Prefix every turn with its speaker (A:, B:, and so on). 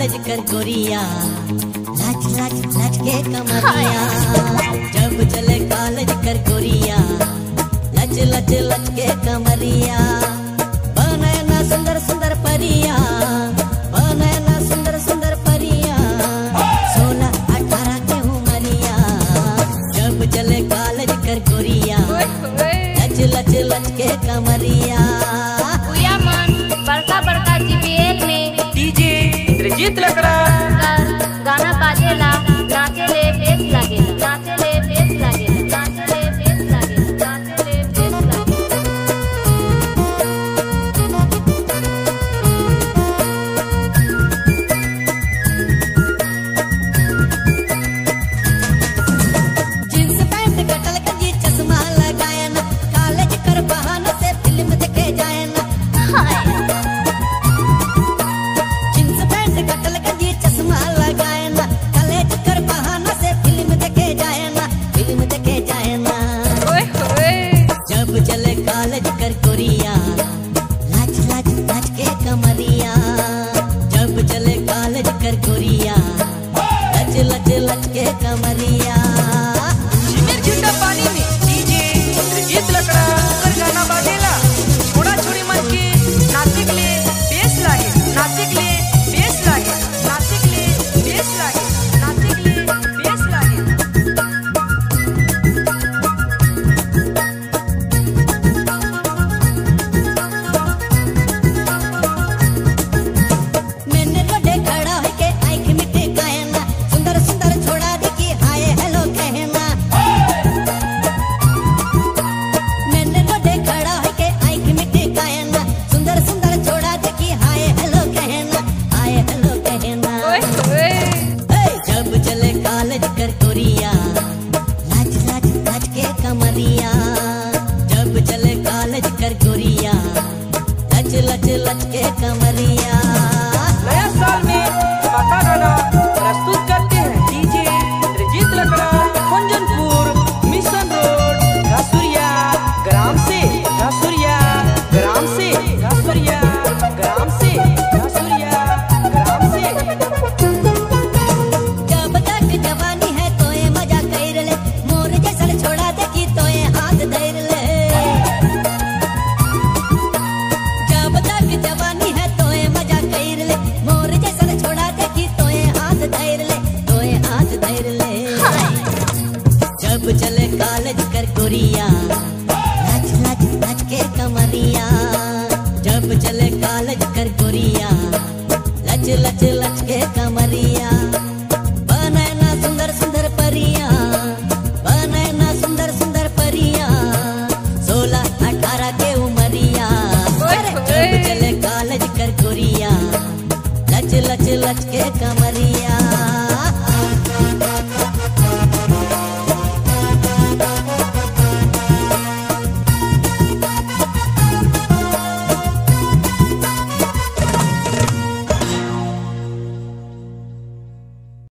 A: college कर गोरिया लच लच लच के कमरिया जब चले कॉलेज कर गोरिया लच लच लच के कमरिया बने ना सुंदर सुंदर परिया बने ना सुंदर सुंदर परिया सोलह अठारह के उमरिया जब चले कॉलेज कर गोरिया लच लच लच के कमरिया
B: उया मन बड़का बड़का जीपीएल में
C: डीजे इंद्रजीत लकड़ा
B: का गाना बाजेला नाचेले बेस लागेला नाचेले बेस लागेला नाचेले बेस लागेला नाचेले बेस लागेला
A: जींस पैंट कटल गंजी चश्मा लगाए ना कॉलेज कर बहाना से फिल्म देखे जाए ना जींस पैंट कटल गंजी चश्मा लगाए ना कॉलेज कर बहाना से फिल्म देखे जाए ना फिल्म देखे जाए ना जब चले कॉलेज कर कोरिया लच लच लच के कमरिया जब चले कॉलेज कर कोरिया लच लच लच के कमरिया
C: झिमिर झिंडा पानी में डीजे इंद्रजीत लकड़ा कर गाना बाजेला छोड़ा छोड़ी मन के नाचे के लिए बेस लागे नाचे के लिए बेस लागे नाचे के लिए बेस लागे नाचे के लिए बेस लागे
A: मैंने रोडे खड़ा होके आंख मिटे कहना सुंदर सुंदर छोड़ा देखी हाय हेलो कहना मैंने रोडे खड़ा होके आंख मिटे कहना सुंदर सुंदर छोड़ा देखी हाय हेलो कहना हाय हेलो कहना ए, जब चले कॉलेज कर कोरिया लच लच लच के कमरिया जब चले कॉलेज कर गोरिया लच लच लच के कमरिया
C: नया साल में धमाका गाना प्रस्तुत करते हैं DJ Indrajit Lakra Kunjanpur mission road Ghasuria ग्राम से घासुरिया ग्राम से घासुरिया ग्राम से घासुरिया ग्राम से
A: जब तक जवानी है तोए मजा कर ले मोर जैसन छोड़ा देखी तोए हाथ धर ले जब तक जवानी है तोए मजा कर ले मोर जैसन छोड़ा देखी तोए हाथ धर ले तोए हाथ धर ले जब चले कॉलेज कर गोरिया